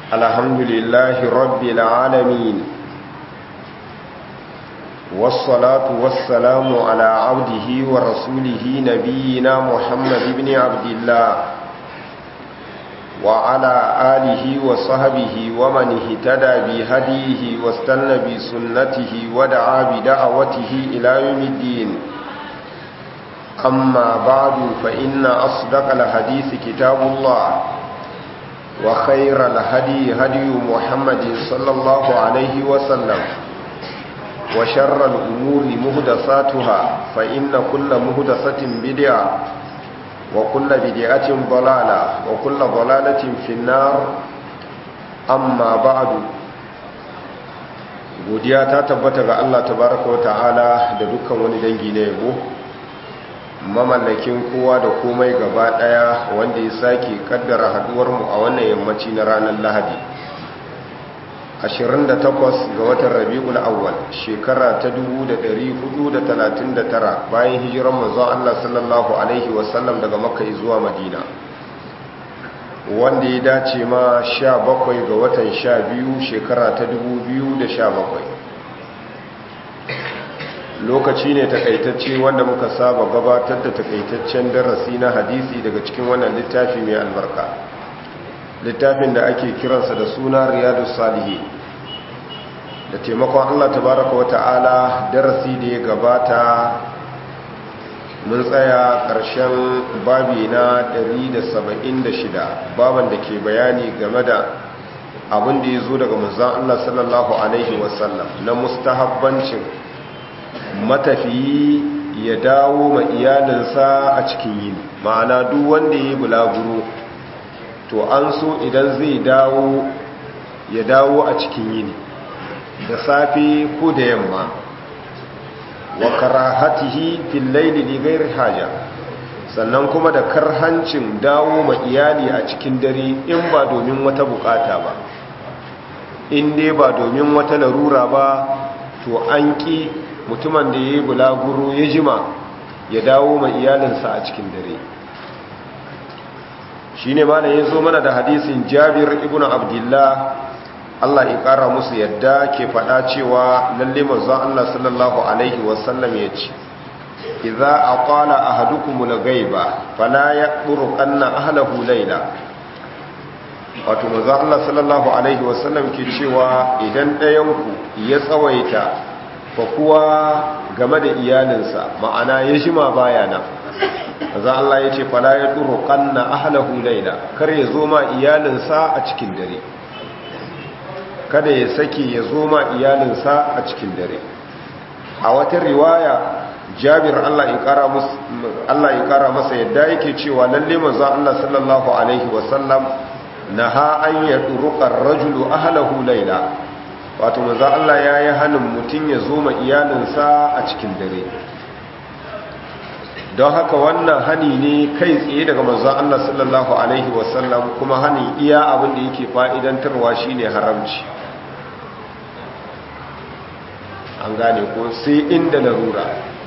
الحمد لله رب العالمين والصلاة والسلام على عبده ورسوله نبينا محمد بن عبد الله وعلى آله وصحبه ومن اهتدى بهديه واستنى بسنته ودعا بدعوته إلى يوم الدين أما بعد فإن أصدق الحديث كتاب الله وخير الهدي هدي محمد صلى الله عليه وسلم وشر الأمور مهدساتها فإن كل مهدسة بدعة وكل بدعة ضلالة وكل ضلالة في النار أما بعد godiya ta tabbata ga Allah tabaraka wa ta'ala da dukkan wani dangi na yabo mamallakin kowa da komai gaba daya wanda ya sake kaddara haduwar mu a wannan yammaci na ranar Lahadi 28 ga watan Rabiul Awwal shekara ta 1439 bayan hijiran manzon Allah sallallahu alaihi wasallam daga Makka zuwa Madina wanda ya dace ma 17 ga watan 12 shekara ta 2017 lokaci ne takaitacce wanda muka saba gabatar da takaitaccen darasi na hadisi daga cikin wannan littafi mai albarka littafin da ake kiransa da suna riyadu salihi da taimakon allah tabaraka wa ta'ala darasi da ya gabata mun tsaya ƙarshen babi na 176 baban da ke bayani game da abin da ya zo daga manzan allah sallallahu alaihi wasallam na mustahabbancin matafiyi ya dawo ma iyalinsa a cikin yini ma'ana duk wanda ya yi bulaguro to an so idan zai dawo ya dawo a cikin yini da safe ko da yamma wa karahatihi fil layli li ghairi haja sannan kuma da karhancin dawo ma iyali a cikin dare in ba domin wata bukata ba in dai ba domin wata larura ba to an ki mutumin da ya yi bulaguro ya jima ya dawo ma iyalinsa a cikin dare shi ne mana ya zo mana da hadisin jabir ibn abdullah Allah ya ƙara musu yadda ke faɗa cewa lalle manzo Allah sallallahu alaihi wasallam ya ce idza aqala ahadukum al-ghaiba fala yaqburu anna ahlihi layla wato manzo Allah sallallahu alaihi wasallam ke cewa idan ɗayanku ya tsawaita fakuwa game da iyalinsa ma'ana ya jima baya nan za Allah ya ce fala ya turu kanna ahlahu laila kar ya zo ma iyalinsa a cikin dare kada ya saki ya zo ma iyalinsa a cikin dare a wata riwaya Jabir Allah ya kara masa Allah ya kara masa yadda yake cewa lalle manzo Allah sallallahu alaihi wasallam naha an yadruqa ar-rajulu ahlahu laila wato manzo Allah ya yi hannun mutum ya zo ma iyalinsa a cikin dare don haka wannan hani ne kai tsaye daga manzo Allah sallallahu alaihi wasallam kuma hani iya abin da yake fa'idantarwa shine haramci an gane ko sai inda larura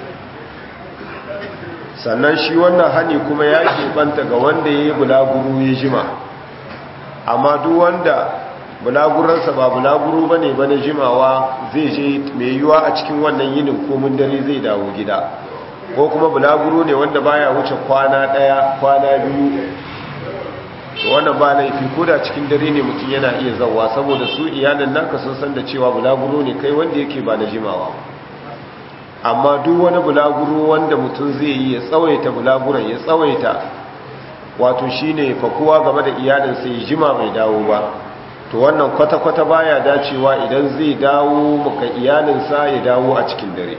sannan shi wannan hani kuma ya banta ga wanda ya yi bulaguru ya jima amma duk wanda bulaguransa ba bulaguru ba ne ba na jimawa zai je mai yiwuwa a cikin wannan yinin komin dare zai dawo gida ko kuma bulaguru ne wanda baya wuce kwana ɗaya kwana biyu wannan ba laifi ko da cikin dare ne mutum yana iya zauwa saboda su iyalin naka sun san da cewa bulaguru ne kai wanda yake ba na jimawa amma duk wani bulaguru wanda mutum zai yi ya tsawaita bulaguran ya tsawaita wato shine fakuwa game da iyalinsa ya jima bai dawo ba to wannan kwata-kwata baya dacewa idan zai dawo maka iyalinsa ya dawo a cikin dare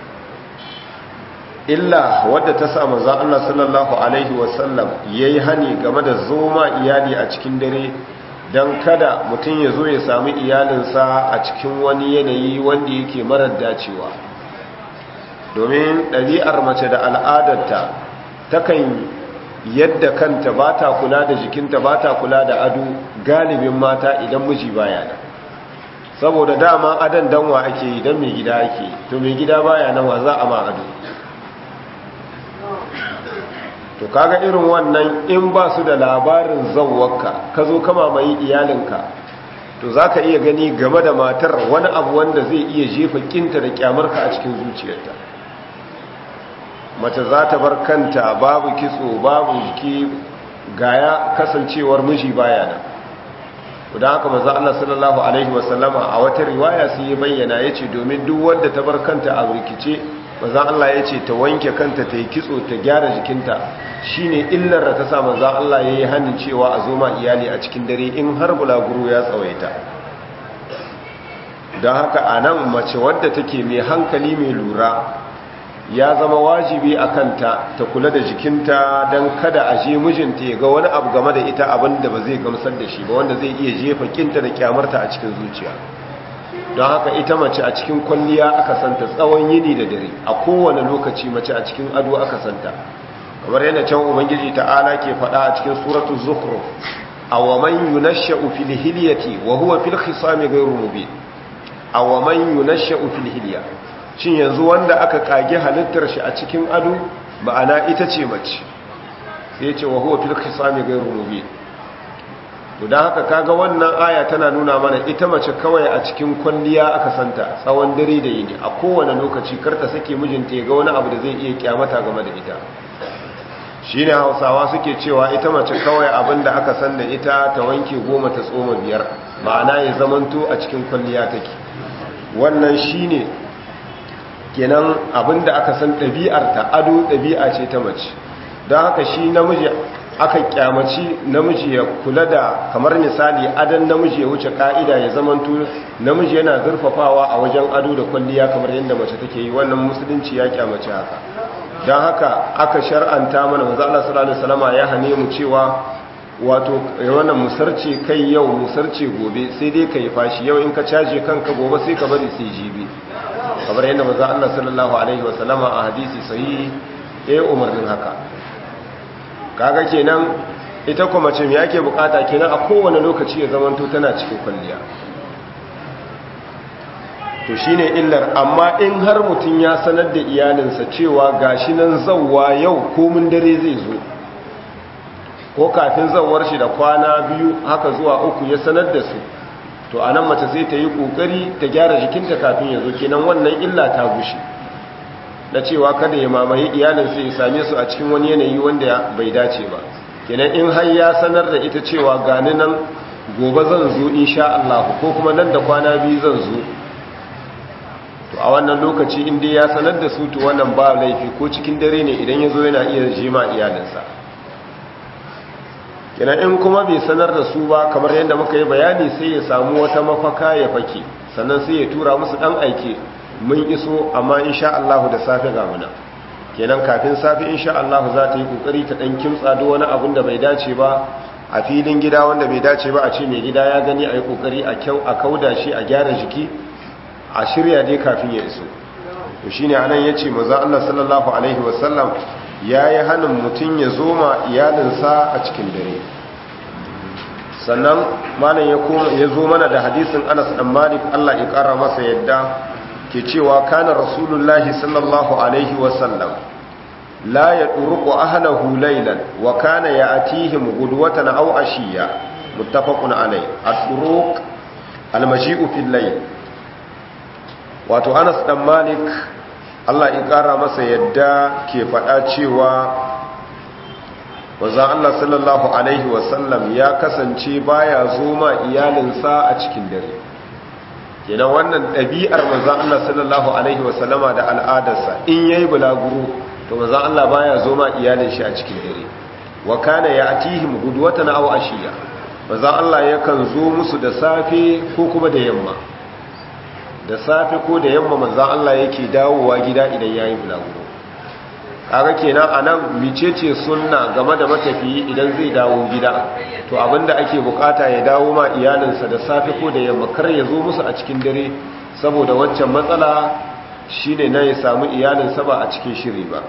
illa wadda ta sa manzo Allah sallallahu alaihi wasallam yayi hani game da zoma iyali a cikin dare dan kada mutum ya zo ya samu iyalinsa a cikin wani yanayi wanda yake marar dacewa domin ɗabi'ar mace da al'adarta takan yadda kanta ba ta kula da jikinta ba ta kula da ado galibin mata idan miji baya nan saboda dama adan danwa ake yi don mai gida ake to mai gida baya nan wa za a ma ado to kaga irin wannan in ba su da labarin zawwaka ka zo kama mai iyalinka to za ka iya gani game da matar wani abu wanda zai iya jefa kinta da kyamarka a cikin zuciyarta mace za ta bar kanta babu kitso babu jiki gaya kasancewar miji baya nan don haka maza Allah sallallahu Alaihi wasallama a wata riwaya sai ya bayyana ya ce domin duk wadda ta bar kanta a rikice maza Allah ya ce ta wanke kanta ta yi kitso ta gyara jikinta shi ne illar da ta sa maza Allah ya yi hannun cewa a zoma iyali a cikin dare in har bulaguro ya tsawaita don haka a nan mace wadda take mai hankali mai lura ya zama wajibi a kanta ta kula da jikinta don kada a je mijinta ya ga wani abu game da ita abin da ba zai gamsar da shi ba wanda zai iya jefa kinta da kyamarta a cikin zuciya don haka ita mace a cikin kwalliya aka santa tsawon yini da dare a kowane lokaci mace a cikin ado aka santa kamar yana can ubangiji ta'ala ke faɗa a cikin suratul zukhruf aw man yunashsha'u fil hilyati wa huwa fil khisami ghayru mubin aw man yunashsha'u fil hilyati shin yanzu wanda aka kage halittar shi a cikin ado ma'ana ita ce mace sai ce wa huwa fil khisami ghayru mubin to dan haka kaga wannan aya tana nuna mana ita mace kawai a cikin kwalliya aka santa tsawon dare da yini a kowane lokaci karta sake mijinta ya ga wani abu da zai iya kyamata game da ita shine Hausawa suke cewa ita mace kawai abinda aka san da ita ta wanke goma ta tsoma biyar ma'ana ya zamanto a cikin kwalliya take wannan shine kenan abinda aka san ɗabi'arta ado ɗabi'a ce ta mace don haka shi namiji aka kyamaci namiji ya kula da kamar misali adon namiji ya wuce ka'ida ya zamanto namiji yana zurfafawa a wajen ado da kwalliya kamar yadda mace take yi wannan musulunci ya kyamaci haka don haka aka shar'anta mana wanzu Allah sallallahu alaihi wasallama ya hane mu cewa wato wannan musarce kai yau musarce gobe sai dai ka yi fashi yau in ka caje kanka gobe sai ka bari sai jibi kamar yadda maza Allah sallallahu alaihi wasallama a hadisi sahihi ya umarnin haka kaga kenan ita kuma mace me yake bukata kenan a kowane lokaci ya zamanto tana cikin kwalliya to shine illar amma in har mutum ya sanar da iyalinsa cewa gashi nan zawwa yau komin dare zai zo ko kafin zawar shi da kwana biyu haka zuwa uku ya sanar da su to a nan mace sai ta yi kokari ta gyara jikinta kafin ya zo kenan wannan illa ta gushe na cewa kada ya mamaye iyalinsa ya same su a cikin wani yanayi wanda bai dace ba kenan in har ya sanar da ita cewa gani nan gobe zan zo insha Allah ko kuma nan da kwana biyu zan zo to a wannan lokaci in dai ya sanar da su to wannan ba laifi ko cikin dare ne idan ya zo yana iya jima iyalinsa kenan in kuma bai sanar da su ba kamar yadda muka yi bayani sai ya samu wata mafaka ya fake sannan sai ya tura musu dan aike mun iso amma insha Allah da safe ga muna kenan kafin safe insha Allah za ta yi kokari ta dan kimtsa duk wani abun da bai dace ba a filin gida wanda bai dace ba a ce mai gida ya gani a yi kokari a kyau a kauda shi a gyara jiki a shirya dai kafin ya iso to shine anan yace manzo Allah sallallahu alaihi wasallam yayi hanin mutun ya zoma iyalinsa a cikin dare sannan malam ya koma ya zo mana da hadisin Anas dan Malik Allah ya kara masa yadda ke cewa kana rasulullahi sallallahu alaihi wasallam la yadruqu ahlahu laylan wa kana ya'tihim gudwatan aw ashiya muttafaqun alayh ad-duruq al-maji'u fil layl wato Anas dan Malik Allah ya kara masa yadda ke faɗa cewa wazan Allah sallallahu alaihi wasallam ya kasance baya zoma iyalinsa a cikin dare kenan wannan ɗabi'ar manzan Allah sallallahu alaihi wasallama da al'adarsa in yayi bulaguro to manzan Allah baya zoma iyalin shi a cikin dare wa kana ya'tihim gudwatan aw ashiya manzan Allah yakan zo musu da safe ko kuma da yamma da safe ko da yamma manzan Allah yake dawowa gida idan yayi bulaguro kaga kenan anan micece sunna game da matafiyi idan zai dawo gida to abinda ake bukata ya dawo ma iyalinsa da safe ko da yamma kar ya zo musu a cikin dare saboda waccan matsala shine na ya samu iyalinsa ba a cikin shiri ba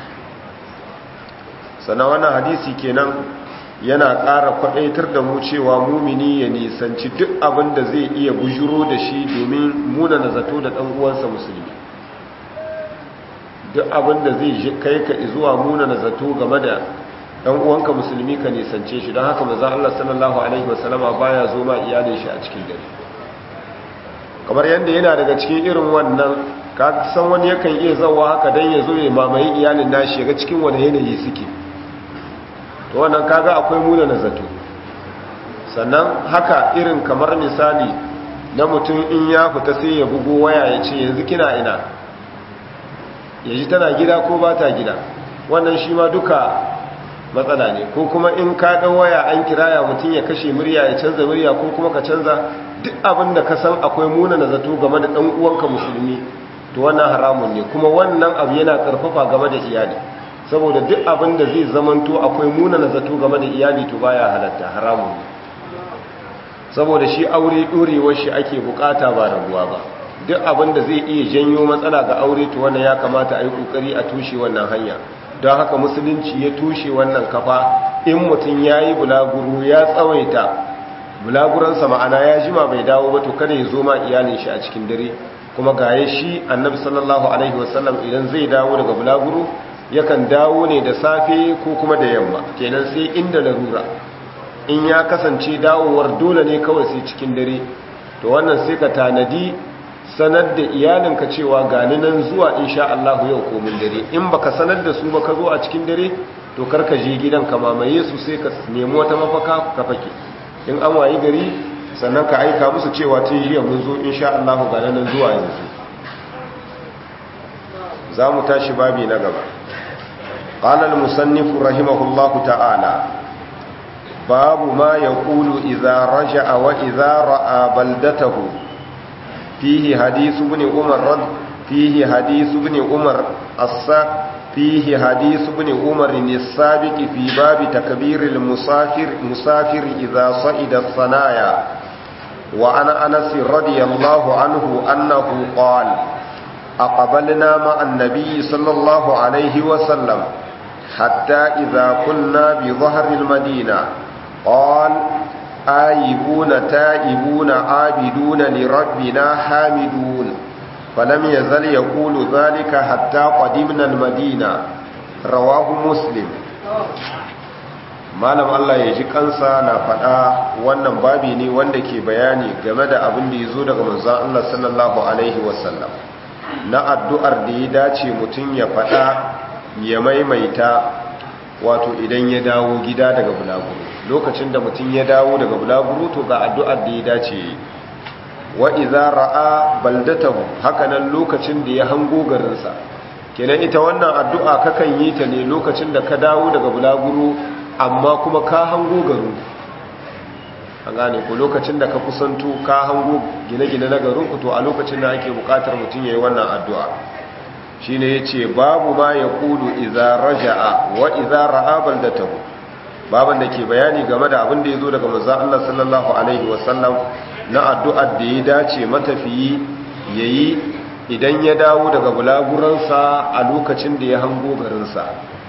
sannan wannan hadisi kenan yana ƙara kwaɗaitar da mu cewa mumini ya nisanci duk abin da zai iya bujuro da shi domin muna na zato da ɗan uwansa musulmi duk abin da zai kai ka zuwa muna na zato game da dan uwanka musulmi ka nisance shi don haka manzon Allah sallallahu alaihi wasallama baya zo ma iyalin shi a cikin dare kamar yadda yana daga cikin irin wannan ka san wani yakan iya zawa haka dan ya zo ya mamaye iyalin nashi ga cikin wani yanayi suke to wannan kaga akwai muna na zato sannan haka irin kamar misali na mutum in ya fita sai ya bugo waya ya ce yanzu kina ina ya ji tana gida ko ba ta gida wannan shi ma duka matsala ne ko kuma in ka ɗan waya an kiraya mutum ya kashe murya ya canza murya ko kuma ka canza duk abin da ka san akwai muna na zato game da ɗan uwanka musulmi to wannan haramun ne kuma wannan abu yana ƙarfafa game da iyali saboda duk abin da zai zamanto akwai muna na zato game da iyali to baya halatta haramun ne saboda shi aure ɗorewar shi ake bukata ba rabuwa ba duk abin da zai iya janyo matsala ga aure to wannan ya kamata a yi ƙoƙari a tushe wannan hanya don haka musulunci ya tushe wannan kafa in mutum ya yi bulaguro ya tsawaita bulaguransa ma'ana ya jima bai dawo ba to kada ya zo ma iyalin shi a cikin dare kuma gaye shi annabi sallallahu alaihi wasallam idan zai dawo daga bulaguro yakan dawo ne da safe ko kuma da yamma kenan sai inda larura in ya kasance dawowar dole ne kawai sai cikin dare to wannan sai ka tanadi sanar da iyalinka cewa gani nan zuwa insha Allah yau komin dare in baka sanar da su ba ka zo a cikin dare to karka je gidan ka mamaye su sai ka nemi wata mafaka ka fake in an wayi gari sannan ka aika musu cewa tun jiya mun zo insha Allah gani nan zuwa yanzu za mu tashi babi na gaba قال المصنف رحمه الله تعالى باب ما يقول إذا رجع وإذا رأى بلدته فيه حديث ابن عمر رد فيه حديث ابن عمر الساق فيه حديث ابن عمر السابق في باب تكبير المسافر مسافر إذا صعد الثنايا وعن أنس رضي الله عنه أنه قال أقبلنا مع النبي صلى الله عليه وسلم حتى إذا كنا بظهر المدينة قال آيبون تائبون عابدون لربنا حامدون فلم يزل يقول ذلك حتى قدمنا المدينة رواه مسلم malam Allah ya ji kansa na faɗa wannan babi ne wanda ke bayani game da abin da ya zo daga manzon Allah sallallahu alaihi wasallam na addu'ar da ya dace mutum ya faɗa ya maimaita wato idan ya dawo gida daga bulaguro lokacin da mutum ya dawo daga bulaguro to ga addu'ar da ya dace wa iza ra'a baldatahu hakanan lokacin da ya hango garinsa kenan ita wannan addu'a kakan yi ta ne lokacin da ka dawo daga bulaguro amma kuma ka hango garin an gane ko lokacin da ka kusanto ka hango gine-gine na garin ku to a lokacin da ake bukatar mutum ya yi wannan addu'a shi ne ya ce babu ma ya kudu iza raja'a wa iza ra'a baldatahu baban da ke bayani game da abin da ya zo daga manzan Allah sallallahu Alaihi wasallam na addu'ar da ya dace matafiyi ya yi idan ya dawo daga bulaguransa a lokacin da ya hango garinsa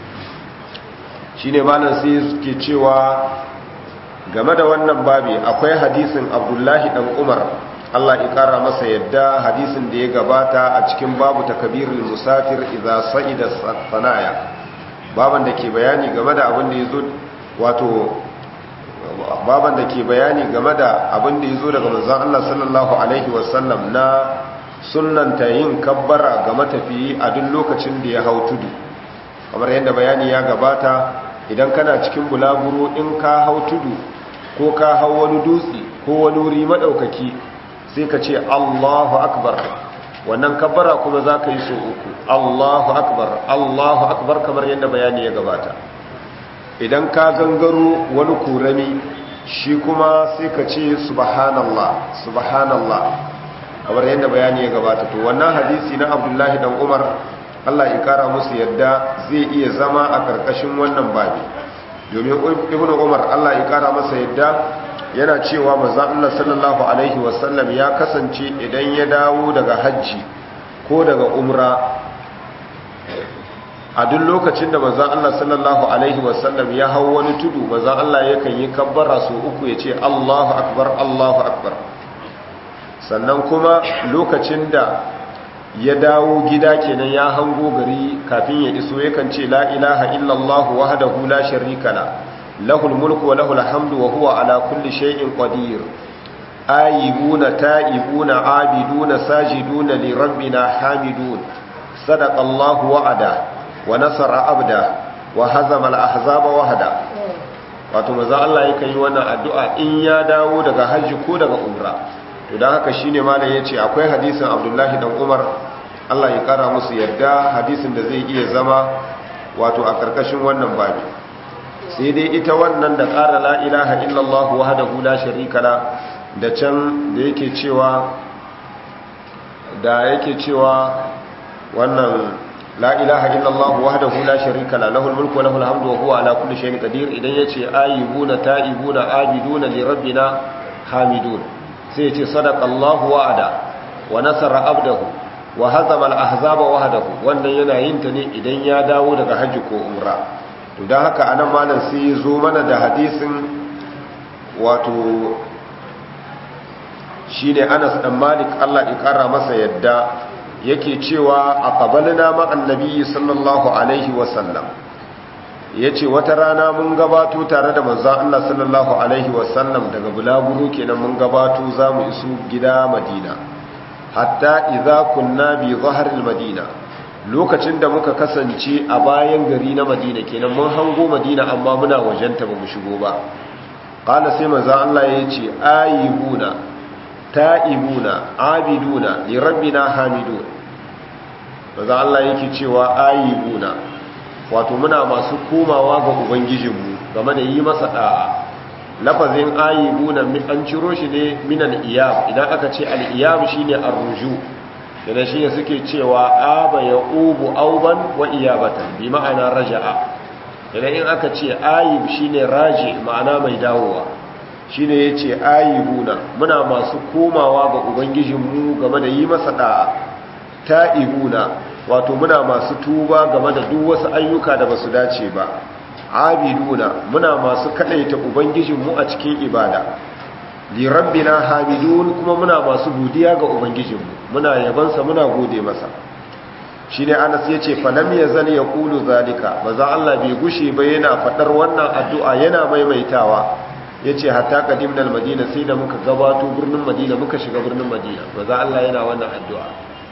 shi ne malar sai ke cewa game da wannan babi akwai hadisin abdullahi ɗan umar Allah ya kara masa yadda hadisin da ya gabata a cikin babu takabirul musafir idza sa'ida sanaya baban da ke bayani game da abin da yazo wato baban da ke bayani game da abin da yazo daga manzon Allah sallallahu alaihi wasallam na sunnanta yin kabbara ga matafiyi a duk lokacin da ya hau tudu kamar yadda bayani ya gabata idan kana cikin bulaguro in ka hau tudu ko ka hau wani dutse ko wani wuri madaukaki sai ka ce Allahu akbar wannan kabbara kuma za ka yi so uku Allahu akbar Allahu akbar kamar yadda bayani ya gabata idan ka gangaro wani kurami shi kuma sai ka ce subhanallah subhanallah kamar yadda bayani ya gabata to wannan hadisi na Abdullahi dan Umar Allah ya kara musu yadda zai iya zama a karkashin wannan babi domin Ibn Umar Allah ya kara masa yadda yana cewa manzon Allah sallallahu alaihi wasallam ya kasance idan ya dawo daga hajji ko daga umra a duk lokacin da manzon Allah sallallahu alaihi wasallam ya hau wani tudu manzon Allah yakan yi kabbara su uku ya ce Allahu akbar Allahu akbar sannan kuma lokacin da ya dawo gida kenan ya hango gari kafin ya iso yakan ce la ilaha illallah wahdahu la sharika la lahul mulku wa lahul hamdu wa huwa ala kulli shay'in qadir ayibuna ta'ibuna abiduna sajiduna li rabbina hamidun sadaqa allah wa'ada wa nasara abda wa hazama al-ahzaba wahda wato maza Allah yakan yi wannan addu'a in ya dawo daga hajji ko daga umra to don haka shine malam ya ce akwai hadisin abdullahi dan umar allah ya kara musu yadda hadisin da zai iya zama wato a karkashin wannan babi sai dai ita wannan da kara la ilaha illallah wahdahu la sharika la da can da yake cewa da yake cewa wannan la ilaha illallah wahdahu la sharika la lahul mulku wa lahul hamdu wa huwa ala kulli shay'in qadir idan yace ayyubuna ta'ibuna abiduna li rabbina hamidun sai ce sadaqallahu wa'ada wa nasara abdahu wa hazama al-ahzaba wahdahu wannan yana yin ta ne idan ya dawo daga haji ko umra to dan haka anan malam sai ya zo mana da hadisin wato shine Anas dan Malik Allah ya kara masa yadda yake cewa aqbalna ma annabi sallallahu alaihi wa sallam yace wata rana mun gabato tare da manzon Allah sallallahu alaihi wa sallam daga bulaguro kenan mun gabato zamu isu gida Madina hatta idza kunna bi zahril Madina lokacin da muka kasance a bayan gari na Madina kenan mun hango Madina amma muna wajenta ba mu shigo ba qala sai manzon Allah yace ayibuna ta'ibuna abiduna li rabbina hamidun maza Allah yake cewa ayibuna wato muna masu komawa ga ubangijinmu game da yi masa da'a lafazin ayibuna an ciro shi ne minan iyab idan aka ce al-iyab shine ar-ruju yana shine suke cewa aba ya ubu auban wa iyabatan bi ma'ana raja'a idan in aka ce ayib shine raji ma'ana mai dawowa shine yace ayibuna muna masu komawa ga ubangijinmu game da yi masa da'a ta'ibuna wato muna masu tuba game da duk wasu ayyuka da basu dace ba abiduna muna masu kadaita ubangijinmu a cikin ibada li rabbina hamidun kuma muna masu godiya ga ubangijinmu muna yabansa muna gode masa shine Anas yace falam yazal yaqulu zalika maza Allah bai gushe ba yana fadar wannan addu'a yana maimaitawa yace hatta qadimna al-madina sai da muka gabato birnin madina muka shiga birnin madina maza Allah yana wannan addu'a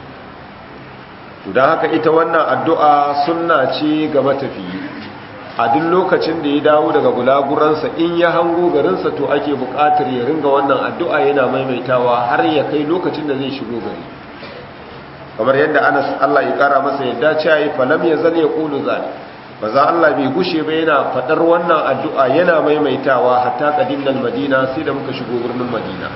to dan haka ita wannan addu'a sunna ce ga matafiyi a duk lokacin da ya dawo daga gulaguransa in ya hango garinsa to ake buƙatar ya ringa wannan addu'a yana maimaitawa har ya kai lokacin da zai shigo gari kamar yadda Anas Allah ya kara masa yadda ce yayi falam yazal yaqulu zalik maza Allah bai gushe ba yana fadar wannan addu'a yana maimaitawa hatta qadimnal madina sai da muka shigo birnin madina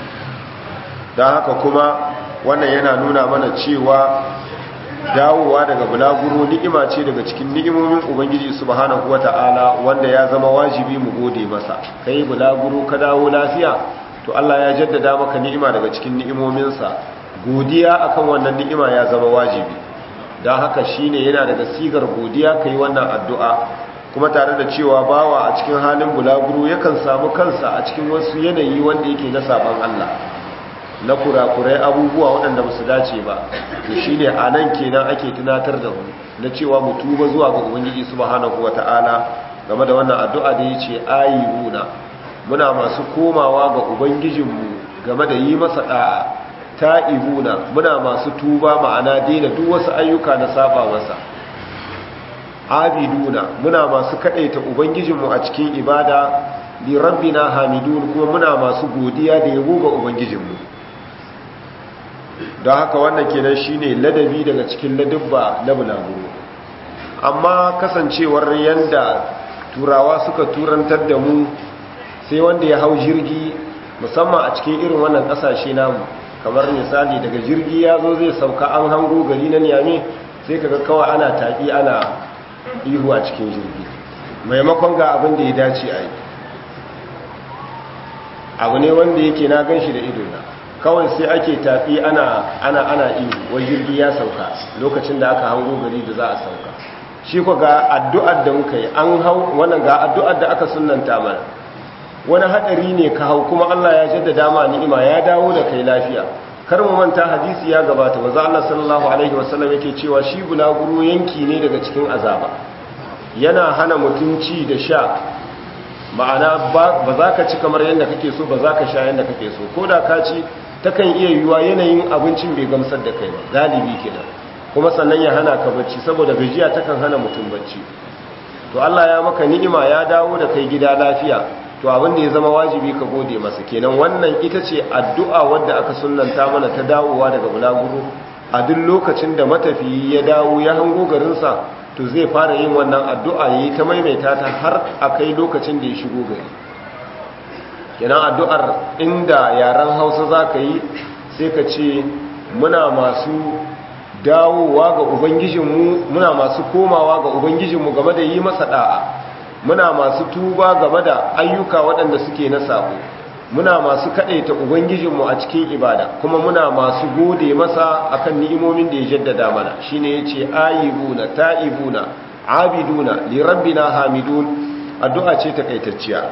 dan haka kuma wannan yana nuna mana cewa dawowa daga bulaguro ni'ima ce daga cikin ni'imomin ubangiji subhanahu wata'ala wanda ya zama wajibi mu gode masa kai bulaguro ka dawo lafiya to Allah ya jaddada maka ni'ima daga cikin ni'imominsa godiya akan wannan ni'ima ya zama wajibi don haka shine yana daga sigar godiya kai wannan addu'a kuma tare da cewa bawa a cikin halin bulaguro yakan samu kansa a cikin wasu yanayi wanda yake na saban Allah na kurakurai abubuwa waɗanda ba su dace ba to shine a nan kenan ake tunatar da mu na cewa mu tuba zuwa ga ubangiji subhanahu wata'ala game da wannan addu'a da yace ayibuna muna masu komawa ga ubangijinmu game da yi masa da'a ta'ibuna muna masu tuba ma'ana daina duk wasu ayyuka na saba masa abiduna muna masu kadaita ubangijinmu a cikin ibada li rabbina hamidun kuma muna masu godiya da yabo ga ubangijinmu don haka wannan kenan shine ladabi daga cikin ladabba na bulaguro amma kasancewar yanda turawa suka turantar da mu sai wanda ya hau jirgi musamman a cikin irin wannan kasashe namu kamar misali daga jirgi ya zo zai sauka an hango gari na niyame sai kaga kawai ana taƙi ana ihu a cikin jirgi maimakon ga abin da ya dace a yi abu ne wanda yake na gan shi da idona kawai sai ake tafi ana ana ana ihu wai jirgi ya sauka lokacin da aka hango gari da za a sauka shi ko ga addu'ar da muka yi an hau wannan ga addu'ar da aka sunnanta mana wani hadari ne ka hau kuma Allah ya jaddada ma ni'ima ya dawo da kai lafiya kar mu manta hadisi ya gabata manzo Allah sallallahu alaihi wasallam yake cewa shi bulaguro yanki ne daga cikin azaba yana hana mutunci da sha ma'ana ba za ka ci kamar yadda kake so ba za ka sha yadda kake so ko da ka ci takan iya yiwuwa yanayin abincin bai gamsar da kai ba galibi kenan kuma sannan ya hana ka bacci saboda gajiya takan hana mutum bacci to Allah ya maka ni'ima ya dawo da kai gida lafiya to abin da ya zama wajibi ka gode masa kenan wannan ita ce addu'a wadda aka sunnanta mana ta dawowa daga bulaguro a duk lokacin da matafiyi ya dawo ya hango garinsa to zai fara yin wannan addu'a yayi ta maimaita ta har a kai lokacin da ya shigo gari kenan addu'ar inda yaren hausa za ka yi sai ka ce muna masu dawowa ga ubangijinmu muna masu komawa ga ubangijinmu game da yi masa da'a muna masu tuba game da ayyuka waɗanda suke na sabo muna masu kaɗaita ubangijinmu a cikin ibada kuma muna masu gode masa akan ni'imomin da ya jaddada mana shine yace ayibuna ta'ibuna abiduna li rabbina hamidun addu'a ce takaitacciya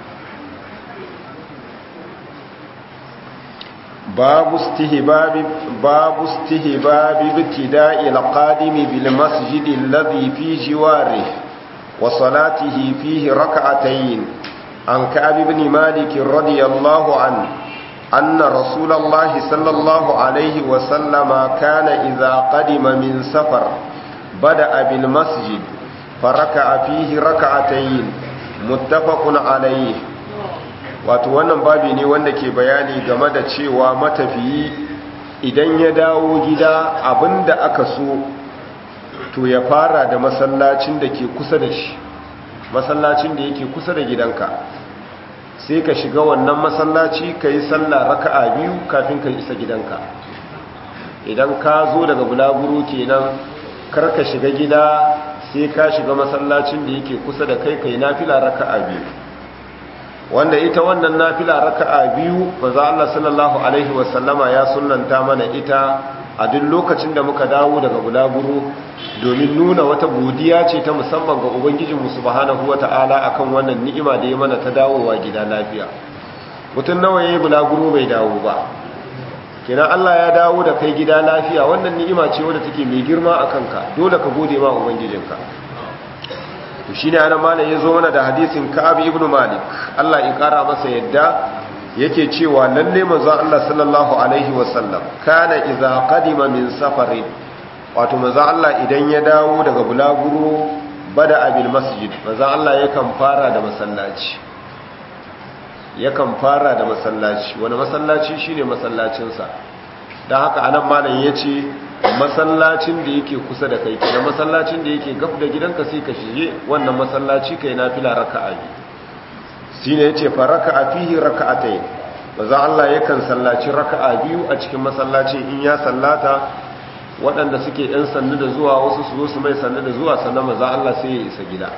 باب استهباب باب استهباب ابتداء القادم بالمسجد الذي في جواره وصلاته فيه ركعتين عن كعب بن مالك رضي الله عنه أن رسول الله صلى الله عليه وسلم كان إذا قدم من سفر بدأ بالمسجد فركع فيه ركعتين متفق عليه wato wannan babi ne wanda ke bayani game da cewa matafiyi idan ya dawo gida abinda aka so to ya fara da masallacin da ke kusa da shi masallacin da yake kusa da gidanka sai ka shiga wannan masallaci ka yi sallah raka'a biyu kafin ka isa gidanka idan ka zo daga bulaguro kenan kar ka shiga gida sai ka shiga masallacin da yake kusa da kai kai nafila raka'a biyu wanda ita wannan nafila raka'a biyu manzo Allah sallallahu alaihi wasallama ya sunnanta mana ita a duk lokacin da muka dawo daga bulaguro domin nuna wata godiya ce ta musamman ga ubangijinmu subhanahu wata'ala akan wannan ni'ima da ya mana ta dawowa gida lafiya mutum nawa yayi bulaguro bai dawo ba kenan Allah ya dawo da kai gida lafiya wannan ni'ima ce wadda take mai girma akan ka dole ka gode ma ubangijinka to shine ana malam yazo mana da hadisin Ka'ab ibn Malik Allah ya kara masa yadda yake cewa lalle manzo Allah sallallahu alaihi wasallam kana idza qadima min safarin wato manzo Allah idan ya dawo daga bulaguro bada abil masjid manzo Allah yakan fara da masallaci yakan fara da masallaci wani masallaci shine masallacin sa dan haka anan malam yace masallacin da yake kusa da kai kenan masallacin da yake gaf da gidanka sai ka shige wannan masallaci kai nafila raka'a biyu shine yace fa raka'a fihi raka'atayn manzo Allah yakan sallaci raka'a biyu a cikin masallacin in ya sallata waɗanda suke ɗan sannu da zuwa wasu su zo su mai sannu da zuwa sannan manzo Allah sai ya isa gida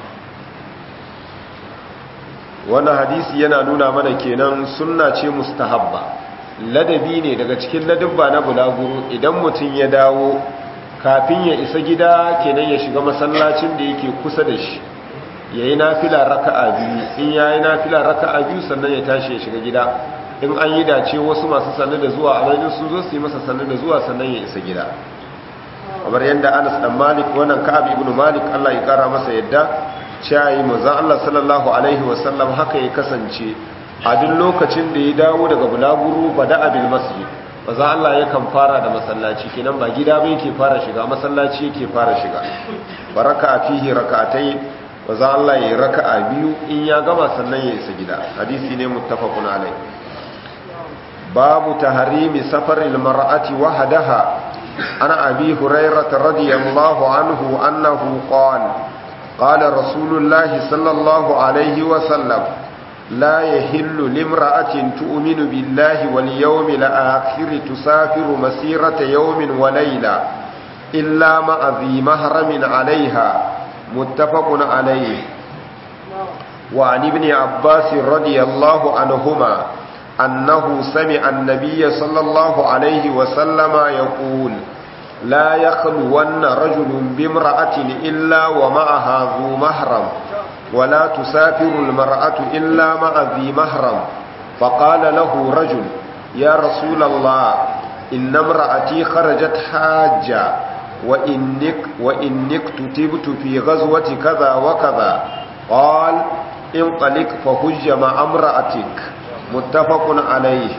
wannan hadisi yana nuna mana kenan sunna ce mustahabba ladabi ne daga cikin ladabba na bulaguro idan mutum ya dawo kafin ya isa gida kenan ya shiga masallacin da yake kusa da shi ya yi nafila raka'a biyu in ya yi nafila raka'a biyu sannan ya tashi ya shiga gida in an yi dace wasu masu sannu da zuwa a bayan su zo su yi masa sannu da zuwa sannan ya isa gida kamar yadda anas dan malik wannan ka'ab ibn malik Allah ya kara masa yadda cewa manzo Allah sallallahu alaihi wasallam haka ya kasance a duk lokacin da ya dawo daga bulaguru bada abil masjid manzo Allah yakan fara da masallaci kenan ba gida ba yake fara shiga masallaci yake fara shiga baraka fihi rak'atai manzo Allah yayi raka'a biyu in ya gama sannan ya isa gida hadisi ne muttafaqun alai babu tahrimi safaril mar'ati wahdaha ana abi hurairah radiyallahu anhu annahu qala qala rasulullah sallallahu alaihi wa sallam la yahillu limra'atin tu'minu billahi wal yawmil akhir tusafiru masirata yawmin wa layla illa ma'a dhi mahramin 'alayha muttafaqun alayhi wa 'an ibn abbas radiyallahu anhuma أنه سمع النبي صلى الله عليه وسلم يقول لا يخلون رجل بامرأة إلا ومعها ذو محرم ولا تسافر المرأة إلا مع ذي محرم فقال له رجل يا رسول الله inna imra'ati kharajat hajja wa innik wa innik tutibtu fi ghazwati kaza wa kaza qal inqalik fa hujja ma amra'atik muttafaqun alayhi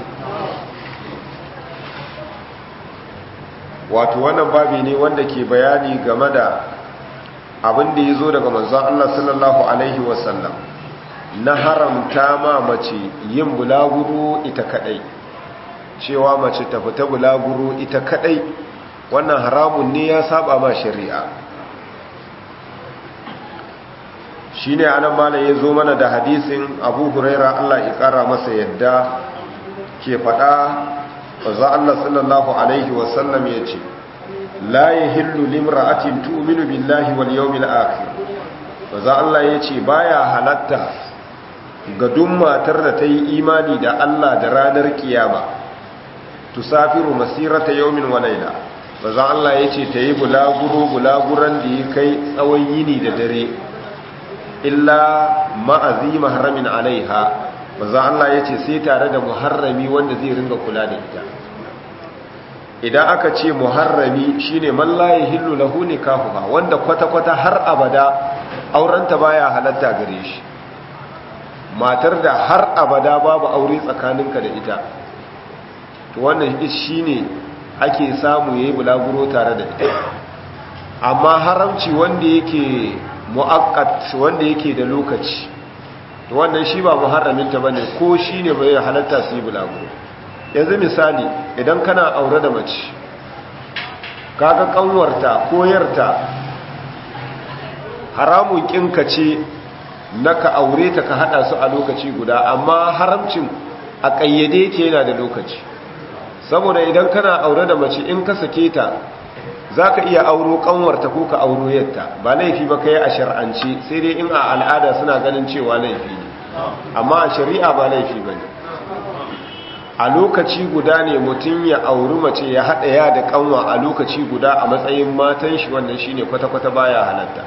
wato wannan babi ne wanda ke bayani game da abin da ya zo daga manzon Allah sallallahu alaihi wasallam na haramta ma mace yin bulaguro ita kadai cewa mace ta fita bulaguro ita kadai wannan haramun ne ya saba ma shari'a shine anan malam ya zo mana da hadisin Abu Huraira Allah ya kara masa yadda ke fada manzo Allah sallallahu alaihi wasallam yace la yahillu limra'atin tu'minu billahi wal yawmil akhir manzo Allah yace baya halatta ga duk matar da ta yi imani da Allah da ranar kiyama tusafiru masirata yawmin wa layla manzo Allah yace ta yi bulaguro bulaguran da ya kai tsawon yini da dare illa ma'azi mahramin alaiha manzo Allah yace sai tare da muharrami wanda zai ringa kula da ita idan aka ce muharrami shine man la yahillu lahu nikahuha wanda kwata-kwata har abada aurenta baya halatta gare shi matar da har abada babu aure tsakaninka da ita to wannan shine ake samu yayi bulaguro tare da ita amma haramci wanda yake mu'aqqat wanda yake da lokaci to wannan shi ba muharraminta bane ko shine bai halatta su yi bulaguro yanzu misali idan kana aure da mace kaga kanwarta koyarta haramun kinka ce na ka aure ta ka hada su a lokaci guda amma haramcin a kayyade ke yana da lokaci saboda idan kana aure da mace in ka sake ta za ka iya auro kanwarta ko ka auro yadda ba laifi ba ka yi a shar'ance sai dai in a al'ada suna ganin cewa laifi ne amma a shari'a ba laifi ba ne a lokaci guda ne mutum ya auri mace ya haɗa ya da kanwa a lokaci guda a matsayin matan shi wannan shine kwata-kwata baya halatta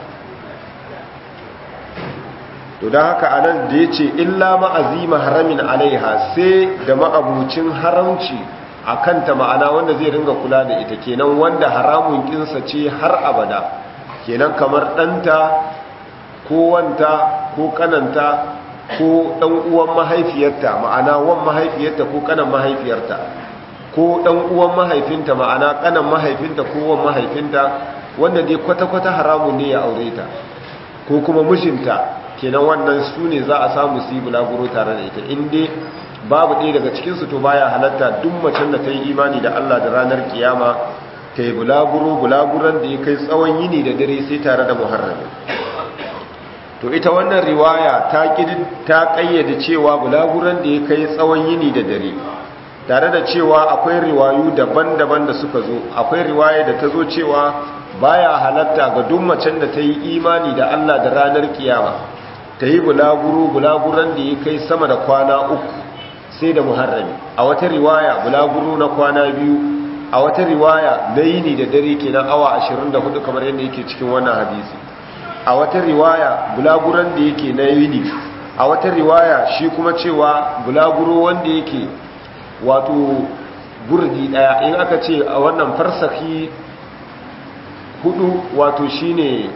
to don haka anan da ya ce illa ma'azima haramin alaiha sai da ma'abucin haramci a kanta ma'ana wanda zai ringa kula da ita kenan wanda haramun kinsa ce har abada kenan kamar ɗanta ko wanta ko kananta ko ɗan uwan mahaifiyarta ma'ana wan mahaifiyarta ko kanan mahaifiyarta ko ɗan uwan mahaifinta ma'ana kanan mahaifinta ko wan mahaifinta wanda dai kwata-kwata haramun ne ya aure ta ko kuma mijinta kenan wannan su ne za a samu su yi bulaguro tare da ita in dai babu ɗaya daga cikinsu to baya halatta duk macen da ta yi imani da Allah da ranar kiyama ta yi bulaguro bulaguran da ya kai tsawon yini da dare sai tare da muharrami to ita wannan riwaya ta ta kayyade cewa bulaguran da ya kai tsawon yini da dare tare da cewa akwai riwayu daban-daban da suka zo akwai riwaya da ta zo cewa baya halatta ga duk macen da ta yi imani da Allah da ranar kiyama ta yi bulaguro bulaguran da ya kai sama da kwana uku sai da muharrami a wata riwaya bulaguro na kwana biyu a wata riwaya na yini da dare kenan awa 24 kamar yadda yake cikin wannan hadisi a wata riwaya bulaguran da yake na yini a wata riwaya shi kuma cewa bulaguro wanda yake wato burdi daya in aka ce a wannan farsahi hudu wato shine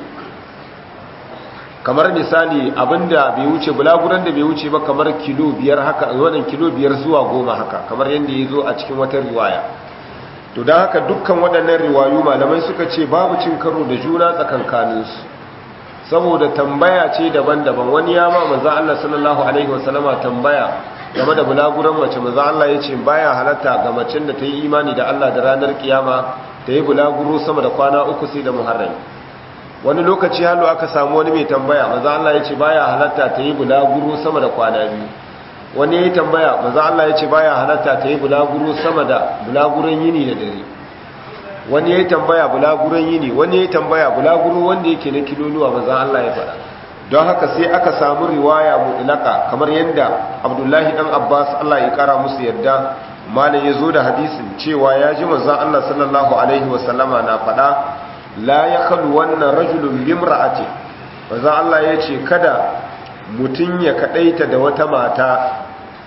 kamar misali abinda bai wuce bulaguran da bai wuce ba kamar kilo biyar haka wannan kilo biyar zuwa goma haka kamar yadda ya zo a cikin wata riwaya to don haka dukkan waɗannan riwayu malamai suka ce babu cin karo da juna tsakankaninsu saboda tambaya ce daban-daban wani ya ma maza Allah sallallahu alaihi wasallama tambaya game da bulaguran mace maza Allah ya ce baya halatta ga macen da ta yi imani da Allah da ranar kiyama ta yi bulaguro sama da kwana uku sai da muharrami wani lokaci halu aka samu wani mai tambaya maza Allah ya ce baya halatta ta yi bulaguro sama da kwana biyu wani ya yi tambaya maza Allah ya ce baya halatta ta yi bulaguro sama da bulaguron yini da dare wani ya yi tambaya bulaguron yini wani ya yi tambaya bulaguro wanda yake na kiloluwa maza Allah ya faɗa don haka sai aka samu riwaya mutlaka kamar yadda abdullahi dan abbas Allah ya kara musu yadda malam ya zo da hadisin cewa ya ji manzon Allah sallallahu alaihi wasallama na faɗa la ya kalu wannan rajulun bimra'ati manzon Allah ya ce kada mutum ya kadaita da wata mata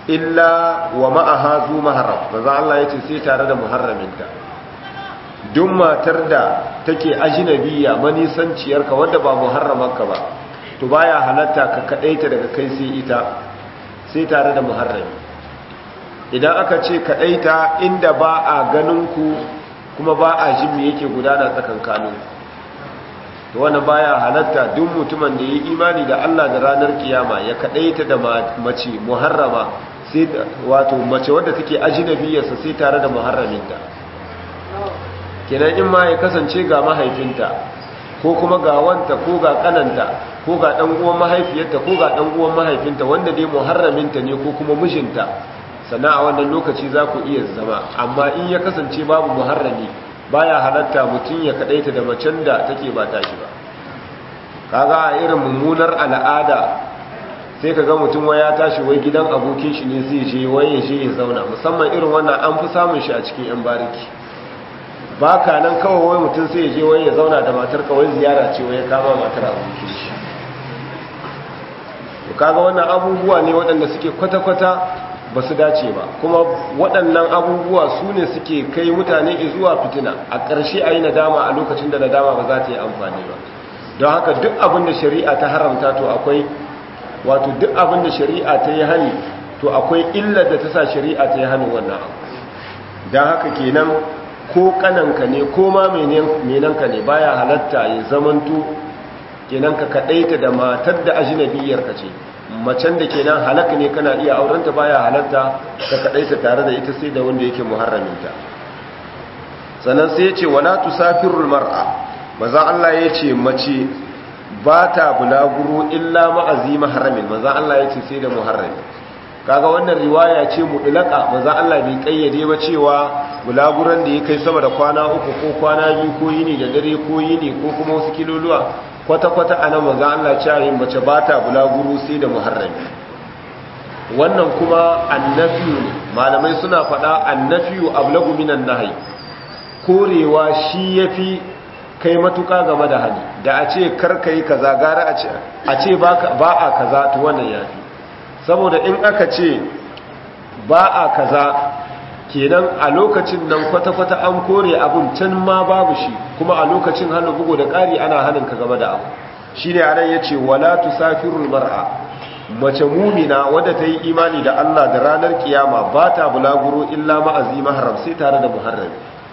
illa wa ma'aha zu maharam maza Allah ya ce sai tare da muharraminta duk matar da take ajinabiya manisanciyarka wadda ba muharramanka ba to baya halatta ka kadaita daga kai sai ita sai tare da muharrami idan aka ce kadaita inda ba a ganin ku kuma ba a jin me yake gudana tsakankanin to wannan baya halatta duk mutumin da yayi imani da Allah da ranar kiyama ya kadaita da mace muharrama sai wato mace wadda take ajinabiyarsa sai tare da muharraminta kenan in ma ya kasance ga mahaifinta ko kuma ga wanta ko ga kananta ko ga dan uwan mahaifiyarta ko ga dan uwan mahaifinta wanda dai muharraminta ne ko kuma mijinta sannan a wannan lokaci za ku iya zama amma in ya kasance babu muharrami baya halatta mutum ya kadaita da macen da take ba tashi ba kaga a irin mummunar al'ada sai kaga mutum wai ya tashi wai gidan abokin shi ne zai je wai ya je ya zauna musamman irin wannan an fi samun shi a cikin yan bariki ba ka nan kawai wai mutum sai ya je wai ya zauna da matar kawai ziyara ce wai ya kama matar abokin shi kaga wannan abubuwa ne waɗanda suke kwata-kwata ba su dace ba kuma waɗannan abubuwa su ne suke kai mutane zuwa fitina a ƙarshe a yi nadama a lokacin da nadama ba za ta yi amfani ba don haka duk abin da shari'a ta haramta to akwai wato duk abin da shari'a ta yi hani to akwai illar da ta sa shari'a ta yi hani wannan abu don haka kenan ko kananka ne ko ma menanka ne baya halatta ya zamanto kenan ka kaɗaita da matar da ajinabiyarka ce macen da kenan halaka ne kana iya aurenta baya halatta ka kadaita tare da ita sai da wanda yake muharraminta sannan sai yace wala tusafirul mar'a maza Allah yace mace ba ta bulaguro illa ma'azi mahramin maza Allah yace sai da muharrami kaga wannan riwaya ce mudlaka maza Allah bai kayyade ba cewa bulaguran da ya kai sama da kwana uku ko kwana biyu ko yini da dare ko yini ko kuma wasu kiloluwa kwata-kwata a nan maza Allah cewa mace ba ta bulaguru sai da muharrami wannan kuma annafiyu ne malamai suna faɗa annafiyu ablagu minan nahyi korewa shi yafi kai matuka game da hali da a ce karkai kaza gara a ce ba a kaza to wannan yafi saboda in aka ce ba a kaza kenan a lokacin nan kwata-kwata an kore abun can ma babu shi kuma a lokacin hannu bugu da ƙari ana hannun ka game da abu shi ne anan ya ce wala tusafirul mar'a mace mumina wadda ta yi imani da Allah da ranar kiyama ba ta bulaguro illa ma'azi maharam sai tare da muharrami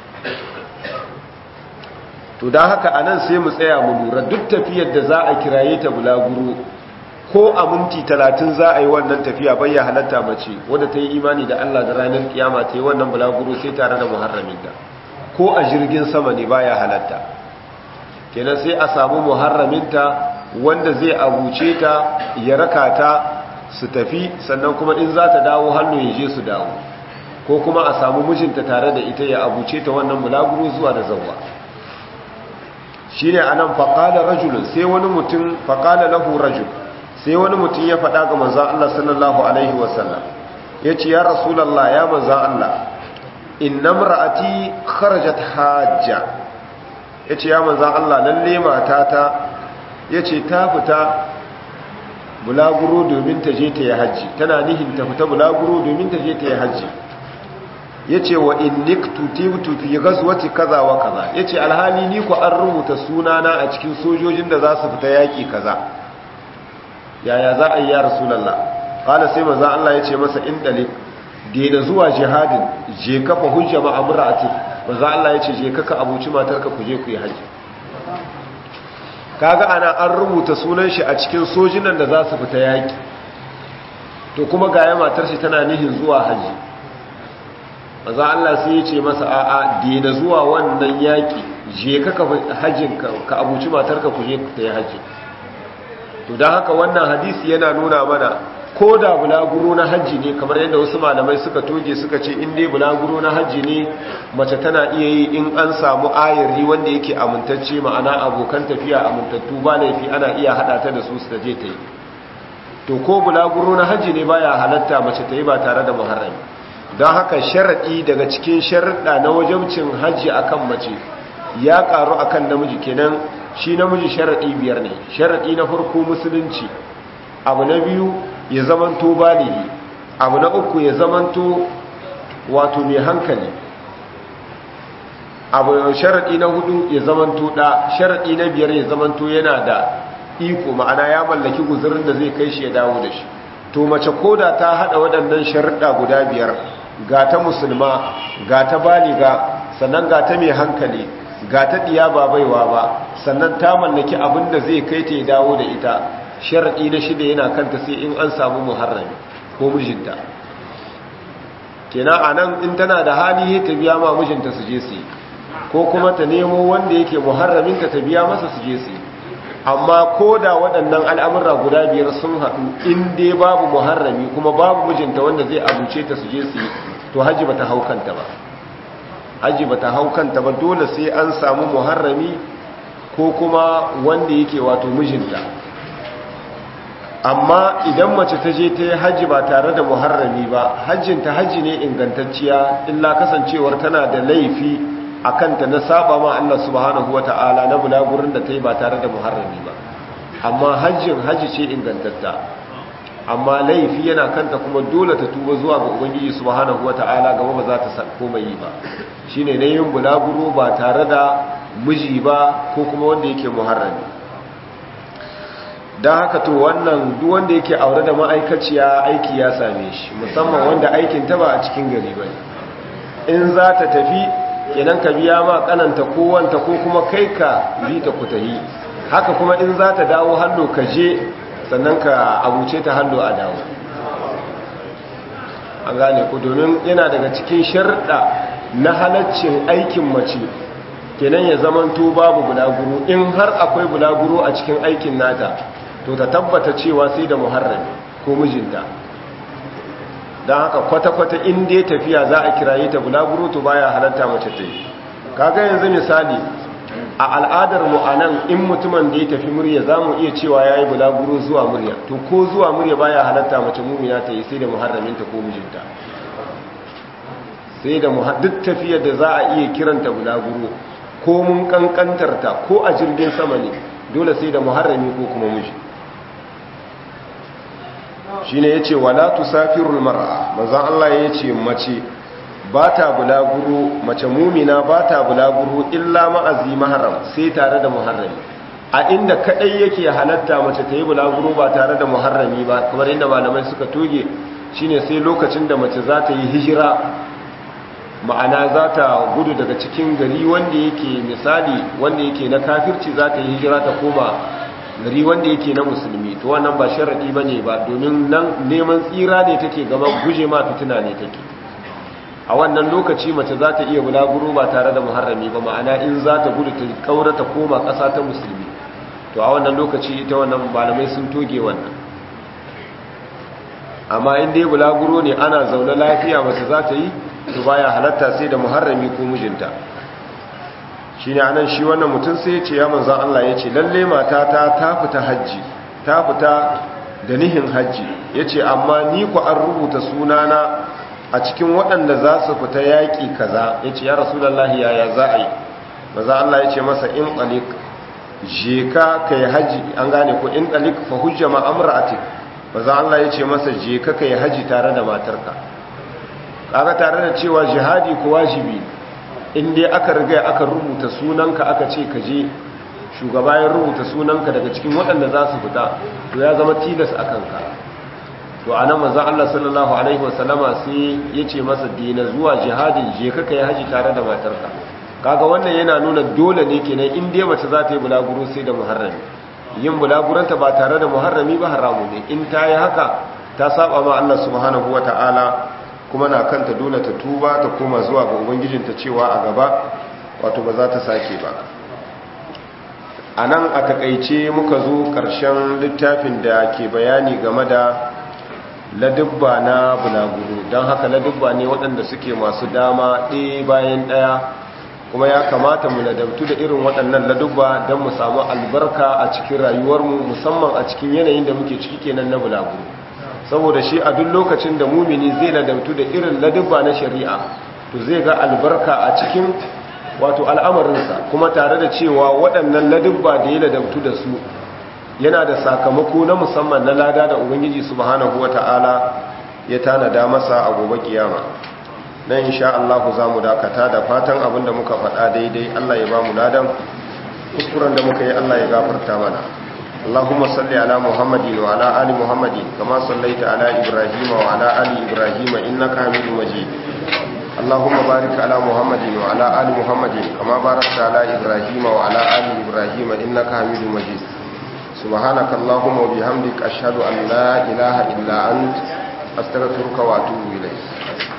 to don haka anan sai mu tsaya mu lura duk tafiyar da za a kiraye ta bulaguro ko a minti talatin za a yi wannan tafiya bayya halatta mace wadda ta yi imani da Allah da ranar kiyama ta yi wannan bulaguro sai tare da muharraminta ko a jirgin sama ne baya halatta kenan sai a samu muharraminta wanda zai abuce ta ya raka ta su tafi sannan kuma in za ta dawo hannu ya je su dawo ko kuma a samu mijinta tare da ita ya abuce ta wannan bulaguro zuwa da zawwa shi ne a nan faƙala rajulun sai wani mutum faƙala lahu rajul sai wani mutum ya faɗa ga manzan Allah sallallahu Alaihi wasallam ya ce ya rasulallah ya manzan Allah inna ra'ati kharajat hajja ya ce ya manzan Allah lalle matata ya ce ta fita bulaguro domin ta je ta yi hajji tana nihin ta fita bulaguro domin ta je ta yi hajji ya ce wa in niktu tibtu fi ghazwati kaza wa kaza ya ce alhali ni ku an rubuta sunana a cikin sojojin da za su fita yaƙi kaza yaya za a yi ya rasulallah kala sai maza Allah ya ce masa in dalik da zuwa jihadin je kafa hujja ma amra'ati maza Allah ya ce je kaka abuci matarka ku je ku yi haji kaga ana an rubuta sunan shi a cikin sojinan da za su fita yaki to kuma ga ya matar shi tana nihin zuwa haji maza Allah sai ya ce masa a'a da zuwa wannan yaki je kaka hajin ka abuci matarka ku je ku ta yi haji to don haka wannan hadisi yana nuna mana ko da bulaguro na hajji ne kamar yadda wasu malamai suka toge suka ce in dai bulaguro na hajji ne mace tana iya yi in an samu ayari wanda yake amintacce ma'ana abokan tafiya amintattu ba laifi ana iya hada ta da su su je ta yi to ko bulaguro na hajji ne baya halatta mace ta yi ba tare da muharrami don haka sharaɗi daga cikin sharaɗa na wajabcin hajji akan mace ya ƙaru akan namiji kenan shi namiji sharaɗi biyar ne sharaɗi na farko musulunci abu na biyu ya zamanto baligi abu na uku ya zamanto wato mai hankali abu sharaɗi na hudu ya zamanto ɗa sharaɗi na biyar ya zamanto yana da iko ma'ana ya mallaki guzurin da zai kai shi ya dawo da shi to mace koda ta haɗa waɗannan sharaɗa guda biyar ga ta musulma ga ta baliga sannan ga ta mai hankali ga ta ɗiya ba baiwa ba sannan ta mallaki abin da zai kai ta ya dawo da ita sharaɗi na shida yana kanta sai in an samu muharrami ko mijinta kenan a nan in tana da hali ta biya ma mijinta su je su yi ko kuma ta nemo wanda yake muharraminta ta biya masa su je su yi amma ko da waɗannan al'amurra guda biyar sun haɗu in dai babu muharrami kuma babu mijinta wanda zai abuce ta su je su yi to hajji ba ta haukanta ba hajji ba ta haukanta ba dole sai an samu muharrami ko kuma wanda yake wato mijinta amma idan mace ta je ta yi hajji ba tare da muharrami ba hajjinta hajji ne ingantacciya illa kasancewar tana da laifi a kanta na saba ma Allah subhanahu wa ta'ala na bulagurin da ta yi ba tare da muharrami ba amma hajjin hajji ce ingantatta amma laifi yana kanta kuma dole ta tuba zuwa ga ubangiji subhanahu wa ta'ala gaba ba za ta koma yi ba shine na yin bulaguro ba tare da miji ba ko kuma wanda yake muharrami don haka to wannan duk wanda yake aure da ma'aikaciya aiki ya same shi musamman wanda aikin ta ba a cikin gari ba in za ta tafi kenan ka biya ma kananta ko wanta ko kuma kai ka bi ta kutahi haka kuma in za ta dawo hallo ka je sannan ka abuce ta hallo a dawo an gane ku domin yana daga cikin sharɗa na halaccin aikin mace kenan ya zamanto babu bulaguro in har akwai bulaguro a cikin aikin nata to ta tabbata cewa sai da muharrami ko mijinta don haka kwata-kwata in dai tafiya za a kiraye ta bulaguro to baya halatta mace ta yi kaga yanzu misali a al'adar mu anan in mutumin da ya tafi murya za mu iya cewa ya yi bulaguro zuwa murya to ko zuwa murya baya halatta mace mumina ta yi sai da muharraminta ko mijinta sai da duk tafiyar da za a iya kiranta bulaguro ko mun kankantarta ko a jirgin sama ne dole sai da muharrami ko kuma miji shine yace wala tusafirul mar'a manzon Allah yace mace bata bulaguro mace mumina bata bulaguro illa ma'azi mahram sai tare da muharrami a inda kadai yake halatta mace ta yi bulaguro ba tare da muharrami ba kamar inda malamai suka toge shine sai lokacin da mace za ta yi hijira ma'ana za ta gudu daga cikin gari wanda yake misali wanda yake na kafirci za ta yi hijira ta koma gari wanda yake na musulmi to wannan ba sharadi bane ba domin nan neman tsira ne take gaba guje ma fitina ne take a wannan lokaci mace za ta iya bulaguro ba tare da muharrami ba ma'ana in za ta gudu ta kaura ta koma ƙasa ta musulmi to a wannan lokaci ita wannan malamai sun toge wannan amma in dai bulaguro ne ana zaune lafiya mace za ta yi to baya halatta sai da muharrami ko mijinta shine anan shi wannan mutum sai ya ce ya manzon Allah ya ce lalle matata ta fita haji ta fita da nihin haji yace amma ni ku an rubuta sunana a cikin waɗanda za su fita yaƙi kaza yace ya rasulullahi yaya za a yi manzon Allah ya ce masa in talik je ka kai haji an gane ko in talik fa hujja ma amra'atik manzon Allah ya ce masa je ka kai haji tare da matarka kaga tare da cewa jihadi ko wajibi in dai aka riga aka rubuta sunanka aka ce ka je shugaba ya rubuta sunanka daga cikin waɗanda za su fita to ya zama tilas a kanka to a nan manzan Allah sallallahu alaihi wasallama sai ya ce masa dina zuwa jihadin je ka kai haji tare da matarka kaga wannan yana nuna dole ne kenan in dai mace za ta yi bulaguro sai da muharrami yin bulaguranta ba tare da muharrami ba haramu ne in ta yi haka ta saba ma Allah subhanahu wataala kuma na kanta dole ta tuba ta koma zuwa ga ubangijinta cewa a gaba wato ba za ta sake ba a nan a takaice muka zo ƙarshen littafin da ke bayani game da ladubba na bulaguro don haka ladubba ne waɗanda suke masu dama ɗaya bayan ɗaya kuma ya kamata mu ladabtu da irin waɗannan ladubba don mu samu albarka a cikin rayuwarmu musamman a cikin yanayin da muke ciki kenan na bulaguro saboda shi a duk lokacin da mumini zai ladabtu da irin ladubba na shari'a to zai ga albarka a cikin wato al'amarinsa kuma tare da cewa waɗannan ladubba da ya ladabtu da su yana da sakamako na musamman na lada da ubangiji subhanahu wata'ala ya tanada masa a gobe kiyama dan insha Allah za mu dakata da fatan abinda muka faɗa daidai Allah ya ba mu ladan kuskuren da muka yi Allah ya gafarta mana اللهم صل على محمد وعلى آل محمد كما صليت على إبراهيم وعلى آل إبراهيم إنك حميد مجيد اللهم بارك على محمد وعلى آل محمد كما باركت على إبراهيم وعلى آل إبراهيم إنك حميد مجيد سبحانك اللهم وبحمدك أشهد أن لا إله إلا أنت أستغفرك وأتوب إليك